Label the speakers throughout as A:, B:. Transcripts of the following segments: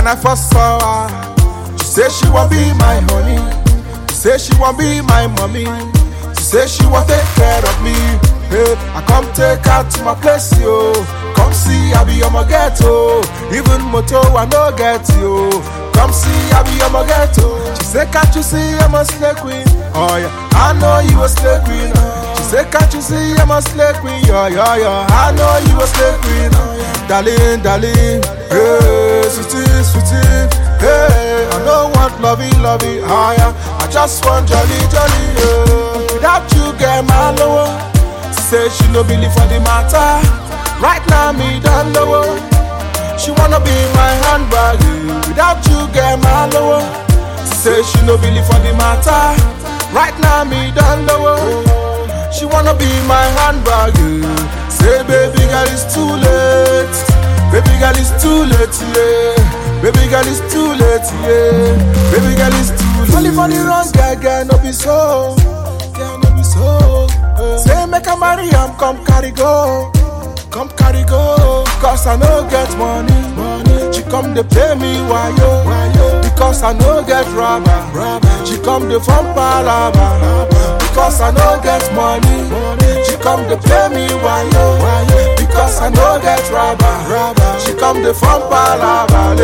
A: when I first saw her. She say she want be my honey. She say she want be my mommy. She say she want take care of me. Hey, I come take her to my place, yo. Come see, I be on my ghetto. Even moto, I no get you. Come see, I be on my ghetto. She say, can't you see I'm a slay queen? Oh yeah, I know you a slay queen. She say, can't you see I'm a slay queen? Yeah, yeah, yeah. I know you a slay queen. Darling, darling, hey, sweetie, sweetie, hey. I don't want lovey, lovey, oh yeah. I just want jolly, jolly, yeah. Without you, get my lower. Say she no believe for the matter. Right now, me done lower. She wanna be my handbag. yeah. Without you, get my lower. Say she no believe for the matter. Right now, me done lower. She wanna be my handbag. yeah. Say, baby girl, it's too late. Baby girl, it's too late, yeah. Baby girl, it's too late, yeah. Baby girl, it's too late. Only for the wrong girl, girl, no be so. Girl, no be so. eh. Say, make a marry, am come carry go. Come carry go. Cause I no get money. money. She come to pay me why yo. Because I no get rubber. She come to from Palaba. Because I no get money. She come to pay me why yo. Because I no get rubber. She come to from Palaba.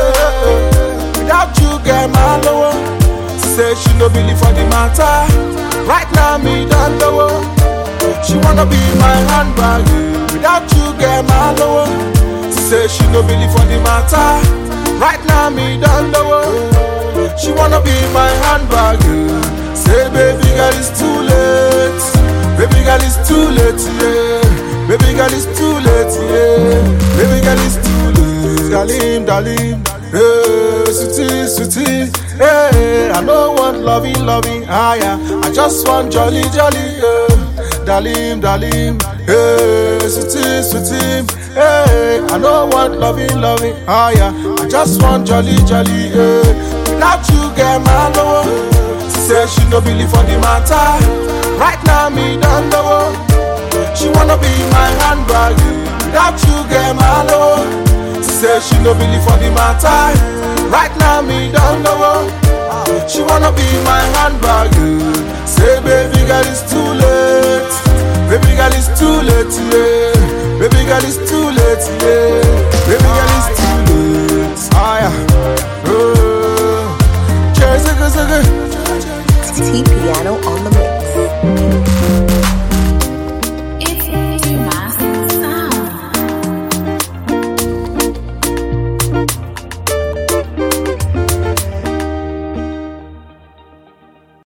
A: Lele. Without you get my lower. Say she no believe for the matter. Right now me done lower. She wanna be my handbag. yeah. Without you get my lower. Say she no believe for the matter. Right now me done lower. She wanna be my handbag. yeah. Say baby girl it's too late. Baby girl it's too late, yeah. Baby girl it's too late, yeah. Baby girl it's too late. Darling, darling. Hey, sweetie, sweetie. Hey, I don't want lovey, lovey, ah yeah. I just want jolly, jolly, yeah. Darling, darling. Hey, sweetie, sweetie. Hey, I don't want lovey, lovey, ah yeah. I just want jolly, jolly, yeah. Without you, get my lower. Say she no believe for the matter. Right now, me done lower. She wanna be my handbag. yeah. Without you, get my lower. Say she no believe for the matter. Right now, me done lower. She wanna be my handbag. yeah. Say, baby girl, it's too late. Baby girl, it's too late, yeah. Baby girl, it's too late, yeah. Baby girl, it's too late. Ah, yeah. Oh. Cheers, zigga, zigga.
B: T Piano on the mix.